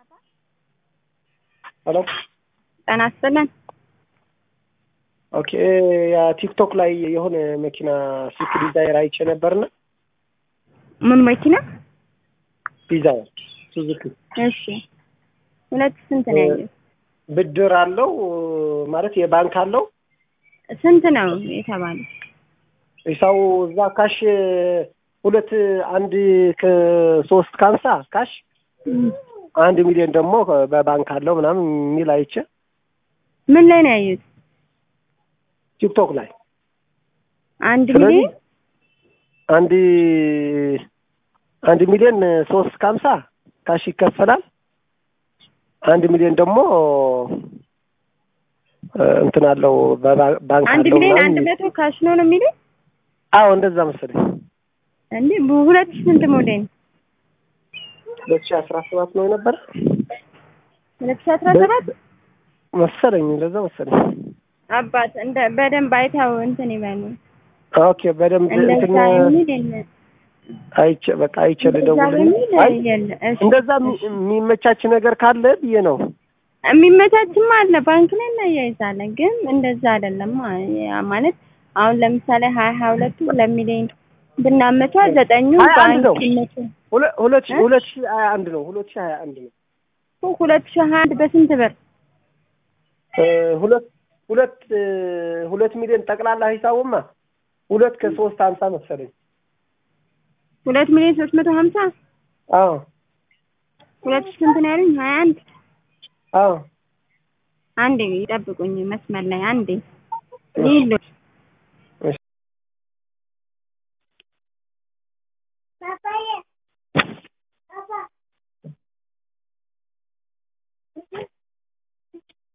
ሄሎ ጤና ይስጥልን። ኦኬ ያ ቲክቶክ ላይ የሆነ መኪና ስዊፍት ዲዛይር አይቼ ነበርና ምን መኪና? ዲዛይር ሱዙኪ እሺ ሁለት ስንት ነው ያለው? ብድር አለው ማለት የባንክ አለው ስንት ነው የተባለው? ሰው እዛ ካሽ ሁለት አንድ ከሶስት ከሀምሳ ካሽ አንድ ሚሊዮን ደግሞ በባንክ አለው ምናምን የሚል አይቼ ምን ላይ ነው ያዩት? ቲክቶክ ላይ አንድ ስለዚህ ሚሊዮን አንድ አንድ ሚሊዮን ሶስት ከሀምሳ ካሽ ይከፈላል። አንድ ሚሊዮን ደግሞ እ እንትን አለው በባ- ባንክ አንድ አለው ሚሊዮን ምናምን አንድ መቶ ካሽ ነው ነው የሚሉት አዎ እንደዛ መሰለኝ። እንዴ? ሁለት ስንት ሞዴል? ሁለት ሺህ አስራ ሰባት ነው የነበረ ሁለት ሺህ አስራ ሰባት መሰለኝ እንደዛ መሰለኝ። አባት እንደ በደንብ አይተው እንትን ይበሉ። ኦኬ በደንብ እንትን እንደዛ የሚል የለ አይቼ በቃ አይቼ እንደዛ ልደውልልህ። በሚል አይ የለ። እሺ እንደዛ የሚ- የሚመቻች ነገር ካለ ብዬ ነው። የሚመቻችም አለ ባንክ ላይ እናያይዛለን፣ ግን እንደዛ አይደለም ያ ማለት አሁን ለምሳሌ ሀያ ሀያ ሁለቱ ሁለት ሚሊዮን ብናመቻ ዘጠኙ ሀያ አንድ ነው። ባንክ ይመች ሁለ- ሁለት ሺህ እ? ሁለት ሺህ ሀያ አንድ ነው። ሁለት ሺህ ሀያ አንድ ነው። ሁለት ሺህ ሀያ አንድ በስንት ብር? እ ሁለት ሁለት እ ሁለት ሚሊዮን ጠቅላላ ሂሳቡማ ሁለት ከሶስት ሀምሳ መሰለኝ። ሁለት ሚሊዮን ሶስት መቶ ሀምሳ አዎ ሁለት ሺህ ስንት ነው ያሉኝ? ሀያ አንድ አዎ አንዴ ይጠብቁኝ መስመር ላይ አንዴ ይሉ